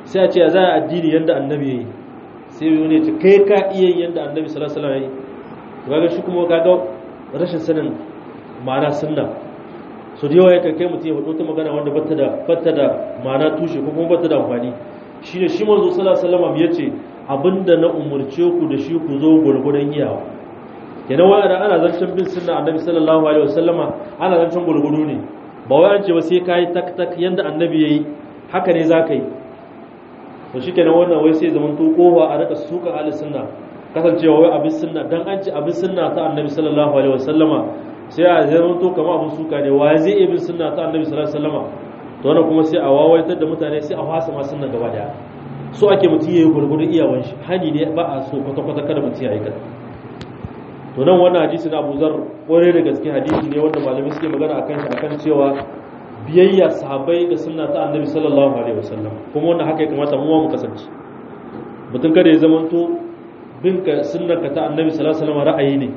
sai a ce za a addini yadda annabi ya yi sai wani ya ce kai ka iya yin yadda annabi sallallahu alaihi wasallam ya yi kaga shi kuma kaga rashin sanin ma'ana sunna so da yawa yakan kai mutum ya faɗo ta magana wanda bata da bata da ma'ana tushe ko kuma bata da amfani shine shi manzo sallallahu alaihi wasallam yace abinda na umurce ku da shi ku zo gurgurdan iyawa kenan wai ana zancen bin sunna annabi sallallahu alaihi wasallama ana zancen gurgudu ne ba wai an ce ba sai kai tak tak yanda annabi yayi haka ne zaka yi to shikenan wannan wai sai zaman to kofa a rika suka ahli sunna kasancewa wai abin sunna dan an ce abin sunna ta annabi sallallahu alaihi wasallama sai a zaman to kamar abin suka ne wa zai iya bin sunna ta annabi sallallahu alaihi wasallama to wannan kuma sai a wawaitar da mutane sai a fasa ma sunna gaba daya so ake mutum yayi gurgurun iyawan shi hani ne ba a so kwata kwata kada mutum ya aikata to nan wannan hadisi na Abu Zar kore da gaske hadisi ne wanda malamai suke magana akan shi akan cewa biyayya sahabbai da sunna ta annabi sallallahu alaihi wasallam kuma wannan haka ya kamata mu mu kasance mutum kada ya zamanto bin ka sunnar ka ta annabi sallallahu alaihi wasallam ra'ayi ne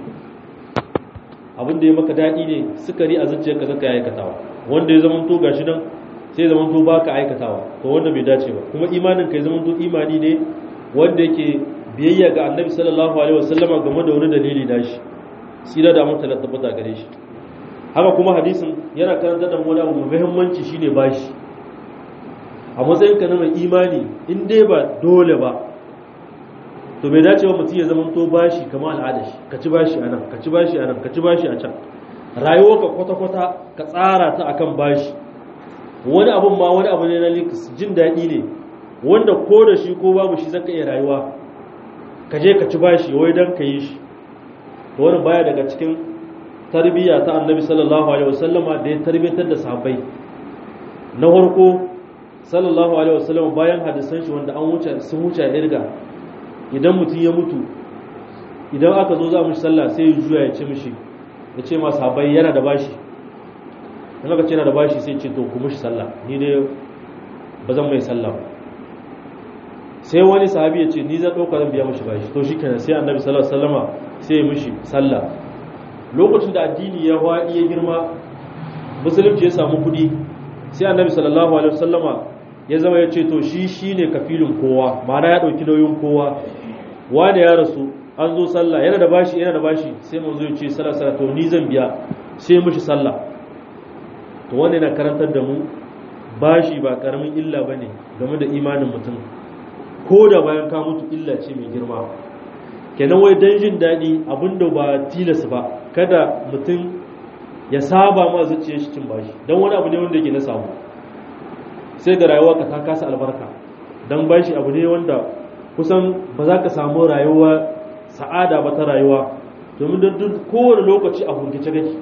abin da ya maka daɗi ne sukari a zuciyarka zaka yi aikatawa wanda ya zamanto gashi nan sai zamanto baka aikatawa to wanda bai dace ba kuma imanin ka ya zamanto imani ne wanda yake biyayya ga annabi sallallahu alaihi wasallama game da wani dalili nashi sira da mutum da tabbata gare shi haka kuma hadisin yana karanta da wani abu mai muhimmanci shine bashi a matsayin ka na mai imani in dai ba dole ba to bai dace ba mutum ya zama to bashi kamar al'ada shi ka ci bashi a nan ka ci bashi a nan ka ci bashi a can rayuwar ka kwata-kwata ka tsara ta akan bashi wani abun ma wani abu ne na links jin daɗi ne wanda ko da shi ko babu shi zaka iya rayuwa ka je ka ci bashi wai dan ka yi shi to wani baya daga cikin tarbiyya ta annabi sallallahu alaihi wasallama da ya tarbiyatar da sahabbai na farko sallallahu alaihi wasallama bayan hadisan shi wanda an wuce sun wuce irga idan mutum ya mutu idan aka zo za mu sallah sai ya juya ya ce mishi ya ce ma sahabbai yana da bashi in aka ce yana da bashi sai ce to ku mishi sallah ni dai ba zan mai sallah ba sai wani sahabi ya ce ni zan ɗauka zan biya mishi bashi to shi kenan sai annabi sallallahu alaihi wasallama sai ya mishi sallah lokacin da addini ya waɗi ya girma musulunci ya samu kuɗi sai annabi sallallahu alaihi wasallama ya zama ya ce to shi shine kafilin kowa ma'ana ya ɗauki nauyin kowa wani ya rasu an zo sallah yana da bashi yana da bashi sai mun zo ya ce sallah sallah to ni zan biya sai mishi sallah to wannan yana karantar da mu bashi ba karamin illa bane game da imanin mutum ko da bayan ka mutu illa ce mai girma kenan wai dan jin daɗi abinda ba tilas ba kada mutum ya saba ma zuciyar shi cin bashi don wani abu ne wanda yake na samu sai da rayuwa ka ta kasa albarka don bashi abu ne wanda kusan ba za ka samu rayuwa sa'ada ba ta rayuwa domin da duk kowane lokaci a hurgice kake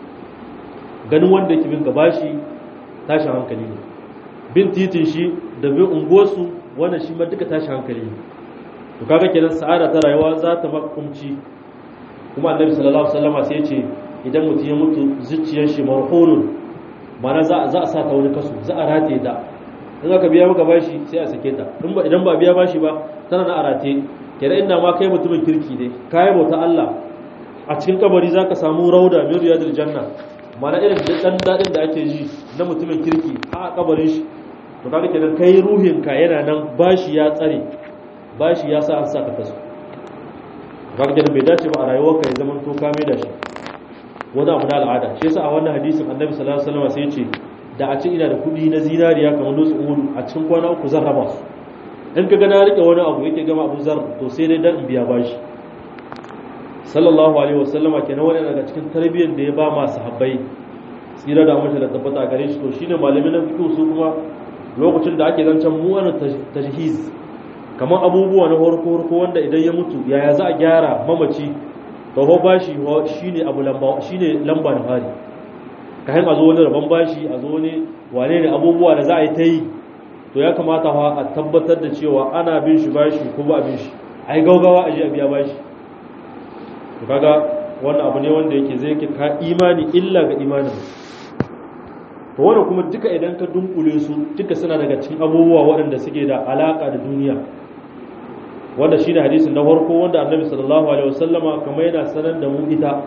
ganin wanda yake bin ka bashi tashin hankali ne bin titin shi da bin unguwarsu wannan shi ma duka tashin hankali ne to kaga kenan sa'ada ta rayuwa za ta maka kumci kuma annabi sallallahu alaihi wasallam sai ya ce idan mutum ya mutu zuciyar shi marhunun mana za za a sa ta wani kaso za a rataye ta in aka biya maka bashi sai a sake ta in ba idan ba biya bashi ba tana na arate kenan inda ma kai mutumin kirki ne kai bauta Allah a cikin kabari zaka samu rauda min riyadil janna mana irin dan dadin da ake ji na mutumin kirki a kabarin shi to kaga kenan kai ruhin ka yana nan bashi ya tsare bashi ya sa an saka kaso kaga kenan bai dace ba a rayuwarka ya zaman to ka mai da shi wani abu na al'ada shi yasa a wannan hadisin annabi sallallahu alaihi wasallam sai ya ce da a ce ina da kudi na zinariya kamar dutsen uhud a cikin kwana uku zan raba su in ka ga na rike wani abu yake gama abu zar to sai dai dan in biya bashi sallallahu alaihi wasallama kenan wani daga cikin tarbiyyar da ya ba masu habbai tsira da mace da tabbata gare shi to shine malamin na fiqh su kuma lokacin da ake zancen mu'anu tajhiz kamar abubuwa na horko horko wanda idan ya mutu yaya za a gyara mamaci to ho bashi shine abu lamba shine lamba na fari kayan a zo wani rabon bashi a zo wani wane ne abubuwa da za a yi ta yi to ya kamata fa a tabbatar da cewa ana bin shi bashi ko ba bin shi ai gaugawa a je a biya bashi to kaga wannan abu ne wanda yake zai ke ka imani illa ga imanin to wannan kuma duka idan ka dunkule su duka suna daga cikin abubuwa waɗanda suke da alaka da duniya wanda shi ne hadisin na farko wanda annabi sallallahu alaihi wasallama kamar yana sanar da mu ita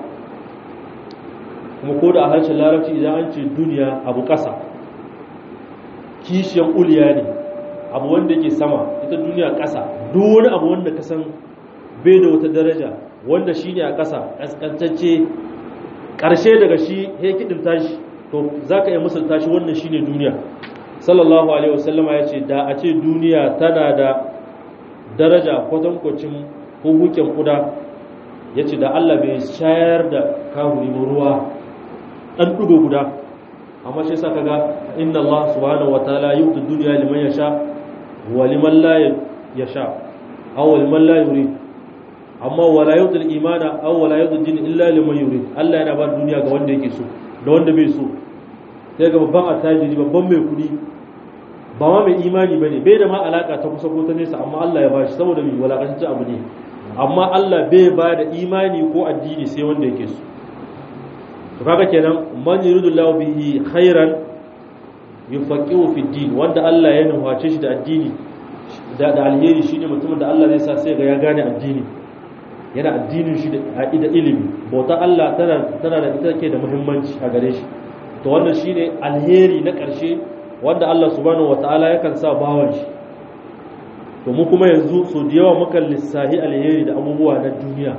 kuma ko da a harshen larabci idan an ce duniya abu ƙasa kishiyan uliya ne abu wanda yake sama ita duniya ƙasa duk wani abu wanda ka san bai da wata daraja wanda shi ne a ƙasa ƙasƙantacce ƙarshe daga shi ya kiɗin tashi to za ka iya musulta shi wannan shi ne duniya sallallahu alaihi wasallama ya ce da a ce duniya tana da daraja kwatankwacin hukukin kuda ya ce da allah bai shayar da kahuri ruwa ɗan ɗugo guda amma shi sa kaga inna allah subhanahu wa ta'ala yubtu duniya liman yasha wa liman la yasha aw liman la yurid amma wala yudul imana aw wala yudul din illa liman yurid Allah yana ba duniya ga wanda yake so da wanda bai so sai ga babban attajiri babban mai kudi ba ma mai imani bane bai da ma alaka ta kusa ko ta nesa amma Allah ya bashi saboda mai walakanci abu ne amma Allah bai ba da imani ko addini sai wanda yake so to kaga kenan man yuridullahu bihi khairan yufaqihu fi din wanda Allah ya nuface shi da addini da alheri shine mutumin da Allah zai sa sai ga ya gane addini yana addinin shi da ilimi bauta Allah tana da ita ke da muhimmanci a gare shi to wannan shine alheri na ƙarshe wanda Allah subhanahu wataala yakan sa bawan shi to mu kuma yanzu so da yawa mukan lissahi alheri da abubuwa na duniya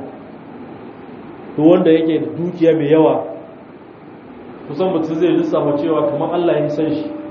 to wanda yake da dukiya mai yawa kusan mutum zai lissafa cewa kamar Allah ya san shi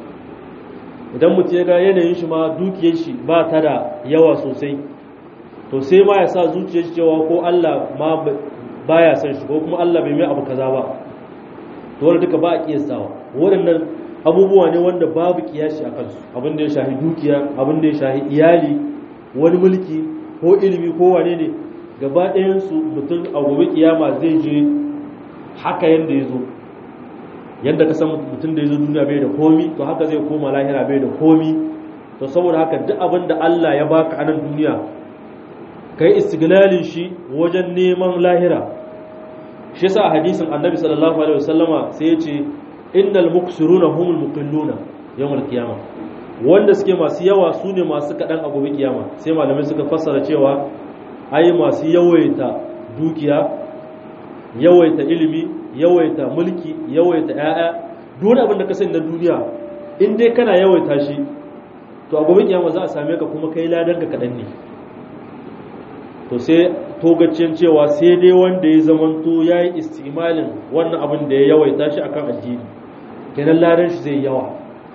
idan mutum ya ga yanayin shi ma dukiyar shi ba ta da yawa sosai to sai ma ya sa zuciyar cewa ko Allah ma baya san shi ko kuma Allah bai mai abu kaza ba to wanda duka ba a kiyastawa waɗannan abubuwa ne wanda babu kiyashi a kansu abin da ya shahi dukiya abin da ya shahi iyali wani mulki ko ilimi ko wane ne gaba ɗayan su mutum a gobe kiyama zai je haka yanda ya zo yadda ka san mutum da ya zo duniya bai da komi to haka zai koma lahira bai da komi to saboda haka duk abin da Allah ya baka a nan duniya kai istiglalin shi wajen neman lahira shi yasa a hadisin annabi sallallahu alaihi wasallama sai ya ce innal muksiruna humul muqilluna yawmal qiyamah wanda suke masu yawa su ne masu kaɗan a gobe kiyama sai malamai suka fassara cewa ai masu yawaita dukiya yawaita ilimi yawaita mulki yawaita ƴaƴa duk abin da ka sani na duniya in dai kana yawaita shi to a gobe kiyama za a same ka kuma kai ladan ka kaɗan ne to sai togacin cewa sai dai wanda ya zamanto ya yi istimalin wannan abin da ya yawaita shi akan addini kenan ladan shi zai yawa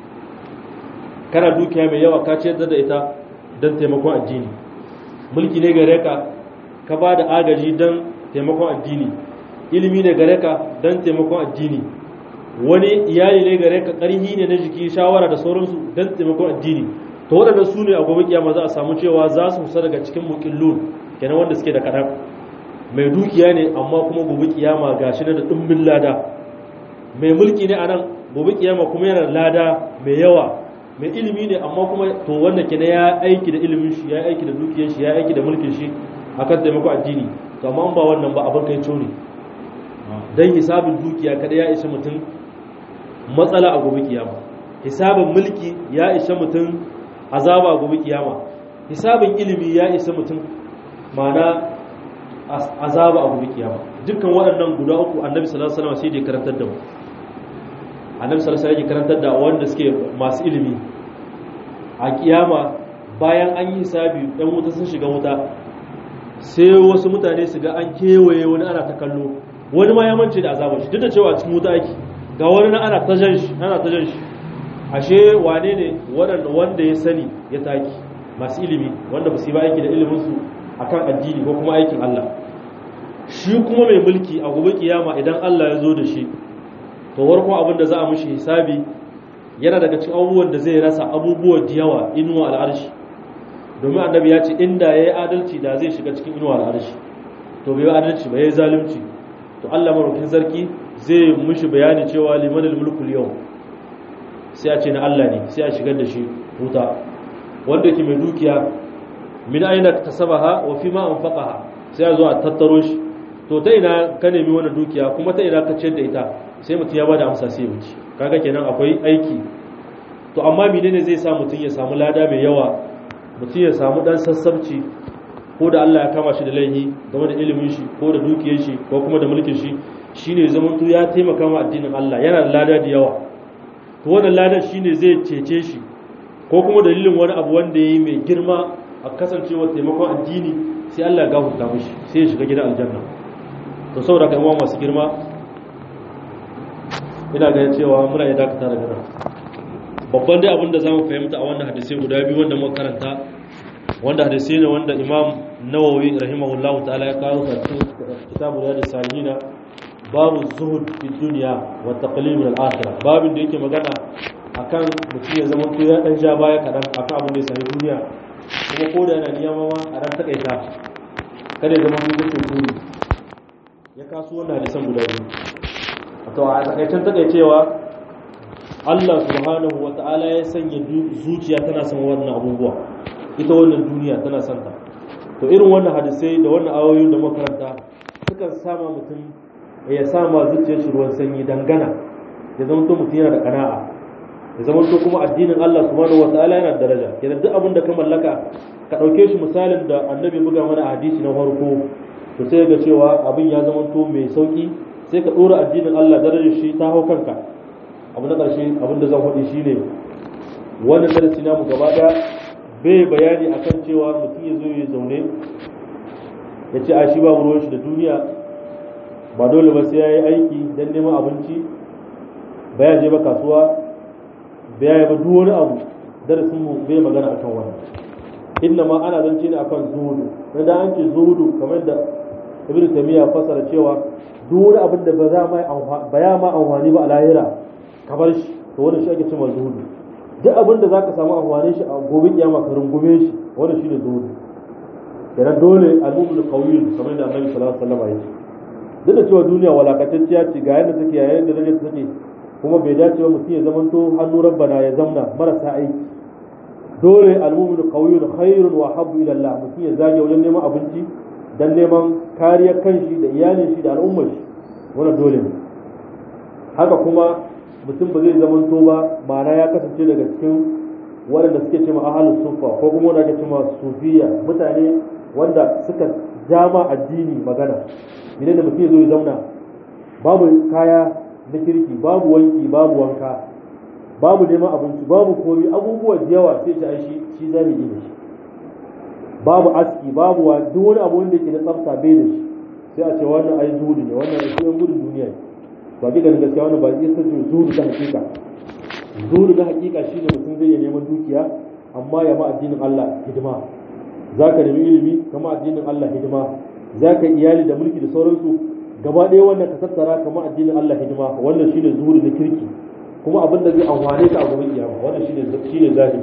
kana dukiya mai yawa ka ciyar da ita don taimakon addini mulki ne gare ka ka ba da agaji don taimakon addini ilimi ne gare ka don taimakon addini wani iyali ne gare ka ƙarhi ne na jiki shawara da sauransu don taimakon addini to waɗanda su ne a gobe kiyama za a samu cewa za su kusa daga cikin muƙillun kenan wanda suke da kaɗan mai dukiya ne amma kuma gobe kiyama ga shi da ɗumbin lada mai mulki ne a nan gobe kiyama kuma yana lada mai yawa mai ilimi ne amma kuma to wanda kenan ya aiki da ilimin shi ya aiki da dukiyar shi ya aiki da mulkin shi akan taimakon addini to amma ba wannan ba abin kai ne dan hisabin dukiya kada ya isa mutum matsala a gobe kiyama hisabin mulki ya isa mutum azaba a gobe kiyama hisabin ilimi ya isa mutum mana azaba a gobe kiyama dukkan waɗannan guda uku annabi sallallahu alaihi wasallam sai da karantar da mu annabi sallallahu alaihi wasallam karantar da wanda suke masu ilimi a kiyama bayan an yi hisabi ɗan wuta sun shiga wuta sai wasu mutane su ga an kewaye wani ana ta kallo wani ma ya mance da azabar shi duk da cewa cikin wuta ake ga wani na ana ta jan shi ana ta jan shi ashe wane ne wanda ya sani ya taki masu ilimi wanda ba su yi ba aiki da iliminsu akan addini ko kuma aikin Allah shi kuma mai mulki a gobe kiyama idan Allah ya zo da shi to warko abin da za a mishi hisabi yana daga cikin abubuwan da zai rasa abubuwa da yawa inuwa al'arshi domin annabi ya ce inda ya yi adalci da zai shiga cikin inuwa al'arshi to bai yi adalci ba ya yi zalunci to Allah marukin sarki zai mishi bayani cewa limanil mulkul yau sai a ce na Allah ne sai a shigar da shi wuta wanda ke mai dukiya min aina tasabaha wa fi ma anfaqaha sai a zo a tattaro shi to ta ina ka nemi wannan dukiya kuma ta ina ka ciyar da ita sai mutum ya bada amsa sai ya wuce kaga kenan akwai aiki to amma menene zai sa mutum ya samu lada mai yawa mutum ya samu dan sassabci ko da Allah ya kama shi da laihi game da ilimin shi ko da dukiyar shi ko kuma da mulkin shi shine zaman to ya taimaka ma addinin Allah yana da lada da yawa to wannan ladan shine zai cece shi ko kuma dalilin wani abu wanda yayi mai girma a kasancewa taimakon addini sai Allah ya gafarta mishi sai ya shiga gidan aljanna to saboda kai uwa masu girma ina ganin cewa muna iya dakata daga nan babban dai abin da zamu fahimta a wannan hadisi guda biyu wanda muka karanta wanda hadisi ne wanda Imam Nawawi rahimahullahu ta'ala ya kawo a cikin kitabu da salihina babu zuhud fi dunya wa taqlil min al-akhirah babin da yake magana akan mutum ya zama to ya dan ja baya kadan akan abin da ya sami duniya kuma ko da yana niyyar ma a ran takaita kada ya zama to yake turi ya kasu wannan hadisan guda biyu to a takaicen takaicewa Allah subhanahu wa ta'ala ya sanya zuciya tana son wannan abubuwa ita wannan duniya tana son ta to irin wannan hadisai da wannan ayoyin da makaranta sukan sama mutum ya sama zuciyar shi ruwan sanyi dangana ya zama to mutum yana da kana'a ya zama to kuma addinin Allah subhanahu wa ta'ala yana da daraja kenan duk abin da ka mallaka ka dauke shi misalin da annabi buga mana a hadisi na farko to sai ga cewa abin ya zama to mai sauki sai ka dora addinin Allah darajar shi ta hau kanka abu na ƙarshe abinda zan faɗi shine wannan darasi namu gaba ɗaya bai bayani akan cewa mutum ya zo ya zaune ya ce a shi babu ruwan shi da duniya ba dole ba sai ya yi aiki don neman abinci ba ya je ba kasuwa ba ya yi ba duk wani abu darasin mu bai magana akan wannan inna ma ana zance ne akan zuhudu na da an ce zuhudu kamar da ibnu taymiya fasara cewa duk wani abin da ba za ma ba ya ma amfani ba a lahira ka bar shi to wannan shi ake cewa zuhudu duk abin da zaka samu amfanin shi a gobe kiyama ka rungume shi wannan shine zuhudu kenan dole al-mu'min qawiy kamar da Annabi sallallahu alaihi wasallam ya ce duk da cewa duniya walakatacciya ce ga yadda take yayin da rage take kuma bai dace ba mutum ya zamanto hannu rabbana ya zamna marasa aiki dole al-mu'min qawiy khairun wa habbu ila Allah mutum ya zage wajen neman abinci dan neman kariyar kanshi da iyalin shi da al'ummar shi wannan dole ne haka kuma mutum ba zai zamanto ba ma'ana ya kasance daga cikin waɗanda suke cewa ahalus sufa ko kuma wanda ake cewa sufiya mutane wanda suka jama addini magana idan da mutum ya zo ya zauna babu kaya na kirki babu wanki babu wanka babu neman abinci babu komi abubuwa da yawa sai ta shi shi zami ne shi babu aski babu wa duk wani abu wanda yake na tsafta bai da shi sai a ce wannan ai zuhudu ne wannan ai yan gudun duniya ne ba ga ganin gaskiya wannan ba zai sace zuhudu ta hakika zuhudu na hakika shine mutum zai iya neman dukiya amma ya ma addinin Allah hidima zaka nemi ilimi kama addinin Allah hidima zaka iyali da mulki da sauransu gaba ɗaya wannan ka tattara kama addinin Allah hidima wannan shine zuhudu na kirki kuma abin da zai amfane ka a gobe kiyama wannan shine shine zahiri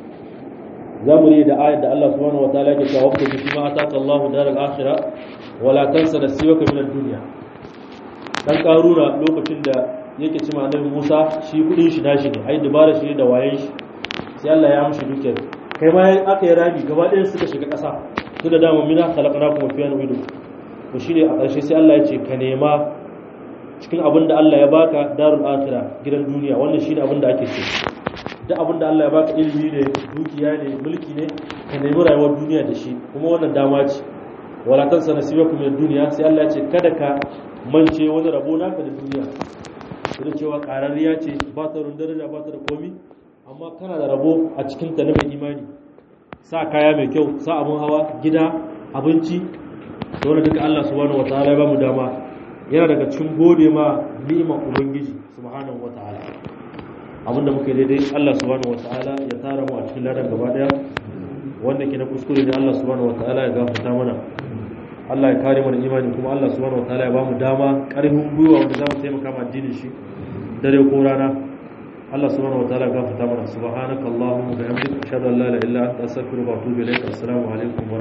za mu da ayat da Allah subhanahu wa ta'ala yake cewa wabta bi ma ataka Allahu daral akhirah wala tansa nasibaka min ad-dunya dan karuna lokacin da yake cewa annabi Musa shi kudin shi nashi ne ai dubara shi da wayen shi sai Allah ya amshi dukiyar kai ma aka yi rabi gaba ɗayan suka shiga ƙasa to da dama mina khalaqnakum fi anwidu to shine a ƙarshe sai Allah ya ce ka nema cikin abin da Allah ya baka darul akhirah gidan duniya wannan shine abin da ake so duk abin da Allah ya baka ilimi ne dukiya ne mulki ne ka nemi rayuwar duniya da shi kuma wannan dama ce wala tansa nasibakum min dunya sai Allah ya ce kada ka mance wani rabo naka da duniya da cewa qarariya ce ba ta run daraja ba ta da komi amma kana da rabo a cikin ta na mai imani sa kaya mai kyau sa abun hawa gida abinci to wannan duka Allah subhanahu wataala ya ba mu dama yana daga cikin gode ma ni'imar ubangiji subhanahu wataala abinda muka yi daidai Allah subhanahu wataala ya tara mu a cikin ladan gaba daya wanda ke na kuskure ne Allah subhanahu wataala ya gafarta mana Allah ya kare mana imani kuma Allah subhanahu wataala ya ba mu dama karfin gwiwa wanda za mu taimaka ma addinin shi dare ko rana Allah subhanahu wataala ya gafarta mana subhanakallahumma wa bihamdika ashhadu an la ilaha illa anta astaghfiruka wa atubu ilaik assalamu alaikum